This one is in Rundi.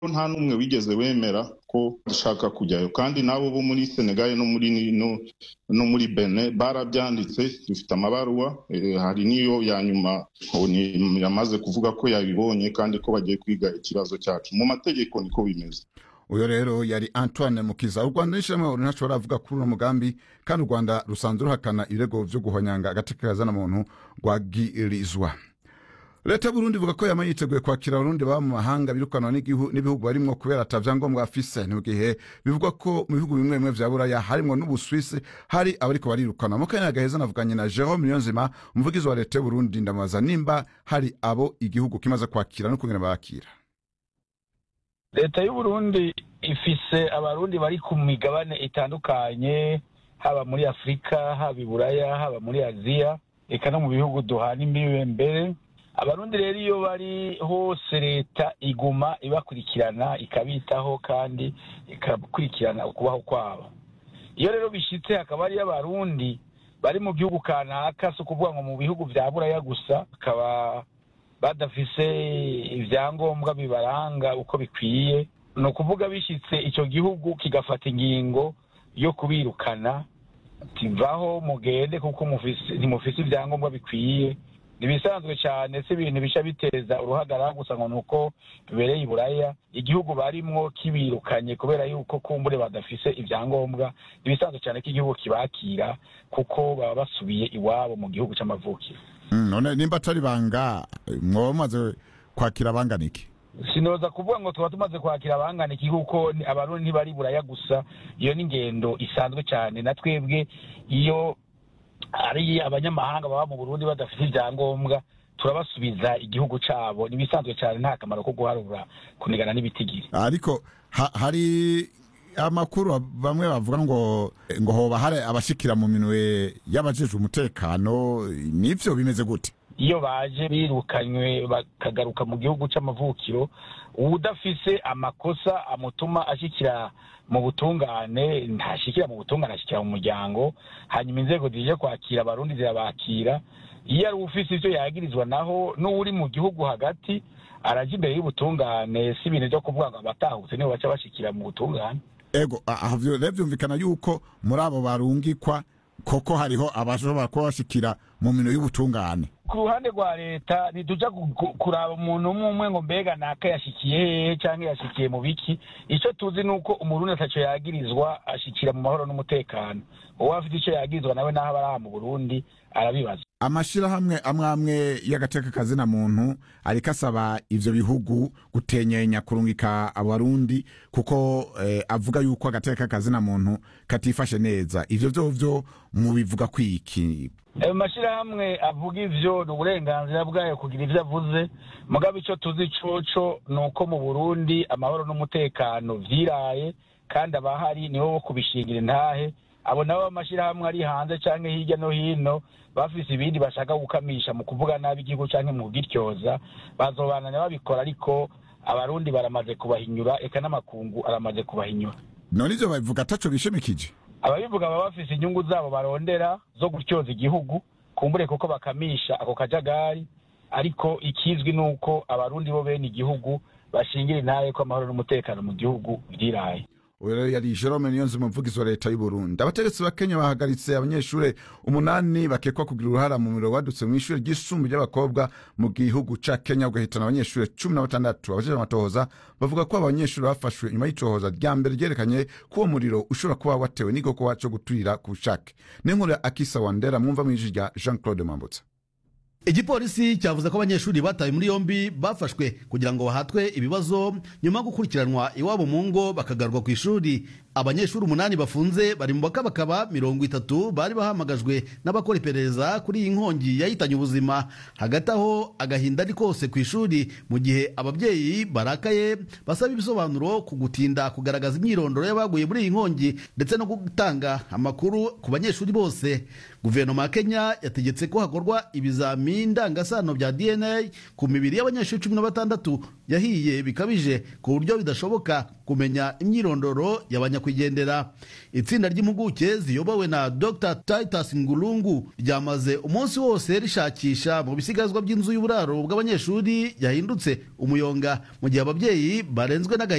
nta n'umwe wigeze wemera ko dushaka kujyayo kandi n'abo bo muri senegal no muri no, no muri bene barabyanditse dufite amabaruwa eh, hari n'iyo ya nyuma oni yamaze kuvuga ko yabibonye kandi ko bagiye kwiga ikibazo cyacu mu mategeko niko bimeze uyo rero yari antoine mukiza u rwanda n'ishyirahamwe ntashobora avuga kuri uno mugambi kandi u rwanda rusanzwe ruhakana ibirego vyo guhonyanga agateka kazana muntu rwagirizwa leta y'uburundi ivuga ko yama yiteguye kwakira abarundi baba mu mahanga birukanwa n'igihu- n'ibihugu barimwo kubera ata vyangombwa bafise ni mu gihe bivugwa ko mu bihugu bimwe bimwe vya buraya harimwo n'ubuswisi hari abariko barirukanwa mu kanya gaheza navuganye na jerome niyonzima umuvugizi wa leta y'uburundi ndamubaza nimba hari abo igihugu kimaze kwakira n'ukungene bakira leta y'uburundi ifise abarundi bari ku migabane itandukanye haba muri afurika haba i buraya haba muri aziya eka no mu bihugu duhana imbibe mbere abarundi rero iyo bari hose leta iguma ibakurikirana ikabitaho kandi ikakurikirana ukubaho kwabo iyo rero bishitse hakaba hariyo abarundi bari mu gihugu kanaka si ukuvuga ngo mu bihugu vya buraya gusa bakaba badafise ivyangombwa bibaranga uko bikwiye ni ukuvuga bishitse ico gihugu kigafata ingingo yo kubirukana tivaho mugende kuko mufise- ntimufise ivyangombwa bikwiye ntibisanzwe cyane si ibintu bica biteza uruhagarara gusa ngo ni uko bibereye i buraya igihugu barimwo kibirukanye kubera yuko kumbure badafise ivyangombwa ntibisanzwe cyane ko igihugu kibakira kuko baba basubiye iwabo mu gihugu c'amavukiro Mm, none nimba atari banga mwoba mumaze kwakira bangana iki sinoza kuvuga ngo tuba tumaze kwakira abangana iki kuko ni- abarundi ntibari buraya gusa iyo ni ingendo isanzwe cyane na twebwe iyo ari abanyamahanga baba mu burundi badafite ibyangombwa turabasubiza igihugu cabo nibisanzwe cyane nta kamaro ko guharura kunigana n'ibitigiri ariko ha, hari amakuru bamwe bavuga ngo ngo hoba hari abashikira mu minwe y'abajejwe umutekano nivyo bimeze gute iyo baje birukanywe bakagaruka mu gihugu c'amavukiro uwudafise amakosa amutuma ashikira mu butungane ntashikira mu butungane ashikira mu muryango hanyuma inzego zije kwakira abarundi zirabakira iyo ari ufise ivyo yagirizwa naho n'uwuri mu gihugu hagati araja imbere y'ubutungane si ibintu vyo kuvuga ngo abatahutse nibo baca bashikira mu butungane ego aha vyo rero vyumvikana yuko muri abo barungikwa koko hariho abashobora kuba bashikira mu minwe y'ubutungane ku ruhande rwa leta ntituja gu- gu- kuraba umuntu umwe umwe ngo mbega naka yashikiye hehe canke yashikiye mu biki ico tuzi ni uko umurundi ataco yagirizwa ashikira mu mahoro n'umutekano uwo afite ico yagirizwa nawe naho aba ari aha mu burundi arabibaza amashirahamwe amwe amwe y'agateka kazina muntu ariko asaba ivyo bihugu gutenyenya kurungika abarundi kuko eh, avuga yuko agateka kazina muntu katifashe neza ivyo vyovyo mubivuga kwiki ayo mashirahamwe avuga ivyo ni uburenganzira bwayo kugira ivyo avuze mugabo ico tuzi coco ni uko mu burundi amahoro n'umutekano vyiraye kandi abahari nibo bo kubishingira intahe abo nabo amashirahamwe ari hanze canke hirya no hino bafise ibindi bashaka gukamisha mu kuvuga nabi igihugu canke mu kugityoza bazobananya babikora ariko abarundi baramaze kubahinyura eka n'amakungu aramaze kubahinyura none ivyo babivuga ataco bishimikije ababivuga baba bafise inyungu zabo barondera zo gutyoza igihugu kumbure kuko bakamisha ako kajagari ariko ikizwi ni uko abarundi bo bene igihugu bashingira intaye ko amahoro n'umutekano mu gihugu byiraye uyu rero yari jerome niyonzi umuvugizi wa leta y'uburundi abategetsi ba kenya bahagaritse abanyeshuri umunani bakekwa kugira uruhara mu muriro wadutse mu ishuri ry'isumbu ry'abakobwa mu gihugu ca kenya ugahitana abanyeshuri cumi na batandatu abajejwe amatohoza bavuga ko abanyeshuri bafashwe nyuma y'icohoza rya mbere ryerekanye ko uwo muriro ushobora kuba watewe n'igikorwa co guturira ku bushake n'inkuru ya akisa wandera mwumva mw'ijwi rya jean claude mwambutsa igipolisi cyavuze ko abanyeshuri batawe muri yombi bafashwe kugira ngo bahatwe ibibazo nyuma yo gukurikiranwa iwabo mu ngo bakagaruka ku ishuri abanyeshuri umunani bafunze bari mu bakabakaba mirongo itatu bari bahamagajwe n'abakora iperereza kuri iyi nkongi yahitanye ubuzima hagati aho agahinda ari kose ku ishuri mu gihe ababyeyi barakaye basaba ibisobanuro ku gutinda kugaragaza imyirondoro y'abaguye muri iyi nkongi ndetse no gutanga amakuru ku banyeshuri bose guverinoma ya kenya yategetse ko hakorwa ibizami ndangasano bya dna ku mibiri y'abanyeshuri cumi na batandatu yahiye bikabije ku buryo bidashoboka kumenya imyirondoro y'abanyakwigendera itsinda ry'impuguke ziyobowe na dr titus ngulungu ryamaze umunsi wose rishakisha mu bisigazwa by'inzu y'uburaro bw'abanyeshuri yahindutse umuyonga mu gihe ababyeyi barenzwe n'agahinda